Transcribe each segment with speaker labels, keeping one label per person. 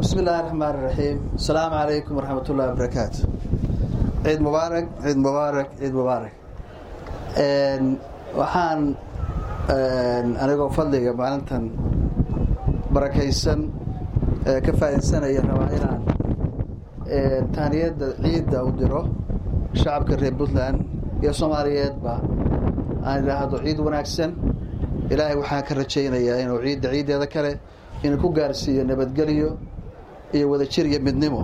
Speaker 1: bismi illaahi raxmaan iraxiim asalaamu calaykum waraxmat ullahi wabarakaatu ciid mubaarak ciid mubaarak ciid mubaarak waxaan anigoo fadliga maalintan barakaysan ka faa'iidsanaya rabaa inaan taaniyadda ciidda u diro shacabka reer puntland iyo soomaaliyeedba aan idhaahdo ciid wanaagsan ilaahay waxaan ka rajaynayaa inuu ciidda ciiddeeda kale inuu ku gaarsiiyo nabadgelyo iyo wadajir iyo midnimo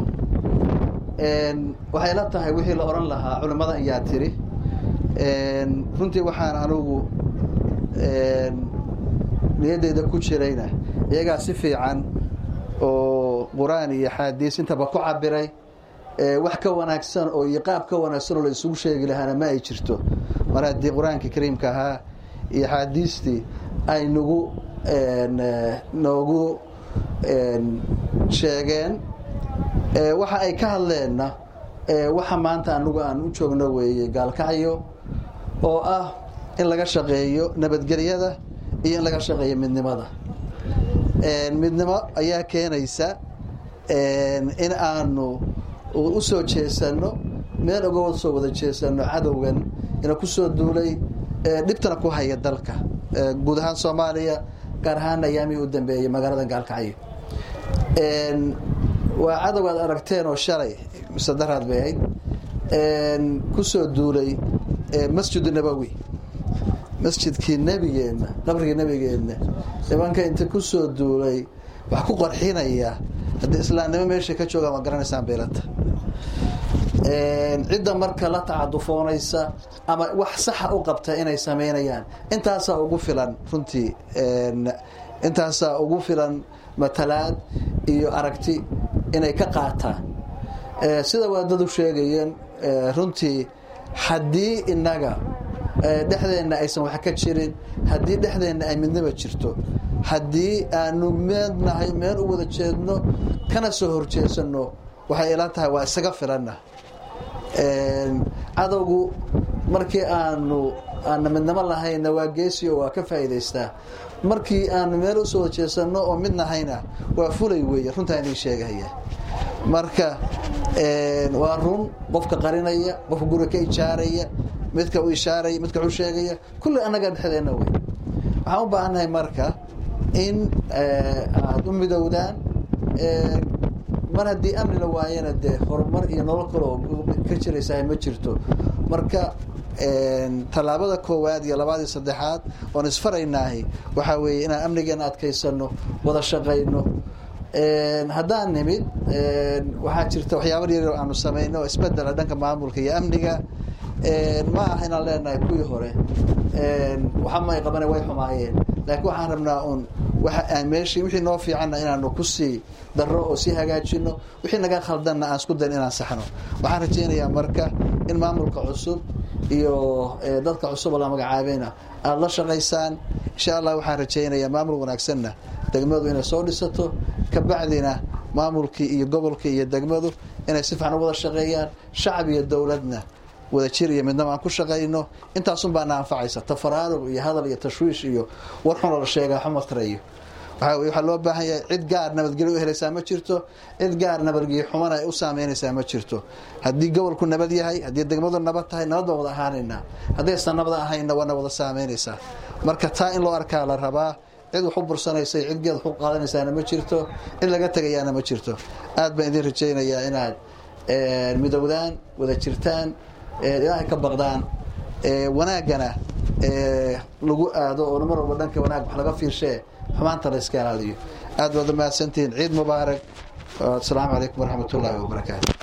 Speaker 1: waxay la tahay wixii la odhan lahaa culimmada ayaa tiri runtii waxaan anugu niyaddeyda ku jirayna iyagaa si fiican oo qur-aan iyo xaadiis intaba ku cabiray wax ka wanaagsan oo iyo qaab ka wanaagsan oo la isugu sheegi lahaana ma ay jirto mar haddii qur-aanka kariimka ahaa iyo xaadiistii ay nagu noogu sheegeen waxa ay ka hadleenna waxa maanta anagu aan u joogno weeye gaalkacyo oo ah in laga shaqeeyo nabadgelyada iyo in laga shaqeeyo midnimada midnimo ayaa keenaysa in aanu u soo jeesanno meel oga soo wada jeesanno cadowgan ina ku soo duulay dhibtana ku haya dalka guud ahaan soomaaliya gaar ahaan ayaamihii u dambeeyey magaalada gaalkacyo waa cadow aad aragteen oo shalay mise daraad bay ahayd ku soo duulay masjid nabowi masjidkii nebigeenna qabrigii nebigeenna nimanka inta ku soo duulay wax ku qarxinaya haddii islaamnimo meesha ka joogaan waa garanaysaan beelata cidda marka la tacadufoonaysa ama wax saxa u qabta inay samaynayaan intaasaa ugu filan runtii intaasaa ugu filan matalaad iyo aragti inay ka qaataan sida waadadu sheegayeen runtii haddii inaga dhexdeenna aysan wax ka jirin haddii dhexdeenna ay midnaba jirto haddii aanu meednahay meel u wada jeedno kana soo horjeesanno waxay ila tahay waa isaga filanna cadowgu markii aanu aana midnimo lahayna waa geesiyo waa ka faa'iidaystaa markii aanu meel usoo wada jeesanno oo mid nahayna waa fulay weeye runtaa inii sheegahaya marka waa run qofka qarinaya qofka guriga ka ijaaraya midka u ishaaraya midka u sheegaya kulli annaga dhexdeenna wey waxaan u baahannahay marka in aada u midowdaan mar haddii amni la waayana dee horumar iyo nolol kale oo ka jiraysaa ma jirto marka tallaabada koowaad iyo labaad iyo saddexaad oon isfaraynaahi waxaa weeye inaan amnigeena adkaysano wada shaqayno haddaan nimid waxaa jirta waxyaaba yaryar aanu samayno oo isbedela dhanka maamulka iyo amniga ma aha inaan leenahay kuwii hore waxama ay qabana way xumaayeen laakiin waxaan rabnaa un waa meeshii wixii noo fiicanna inaanu kusii darro oo sii hagaajino wixii naga khaldanna aan isku dayn inaan saxno waxaan rajaynayaa marka in maamulka cusub iyo dadka cusub oo la magacaabayna aada la shaqaysaan insha allah waxaan rajaynayaa maamul wanaagsanna degmadu inay soo dhisato kabacdina maamulkii iyo gobolkii iyo degmadu inay si fiican u wada shaqeeyaan shacab iyo dowladna wada jir iyo midnaba aan ku shaqayno intaasun baana anfacaysa tafaraaruq iyo hadal iyo tashwiish iyo war xun oo la sheegaa xumatarayo waxaa loo baahan yahay cid gaar nabadgelyo u helaysaa ma jirto cid gaar nabadgelyo xumana ay u saameynaysaa ma jirto haddii gobolku nabad yahay haddii degmadu nabad tahay nabad baan wada ahaanaynaa haddaysan nabad ahayna waana wada saameynaysaa marka taa in loo arkaa la rabaa cid wax u bursanaysa cid geed wax u qaadanaysaana ma jirto cid laga tegayaana ma jirto aad baan idin rajaynayaa inaad midowdaan wada jirtaan ilaahay ka baqdaan wanaaggana lagu aado oo mar walba dhanka wanaag wax laga fiirshee xumaanta la iska ilaaliyo aad baad umahadsantihiin ciid mubaarak asalaamu calaykum waraxmat ullaahi wabarakaatu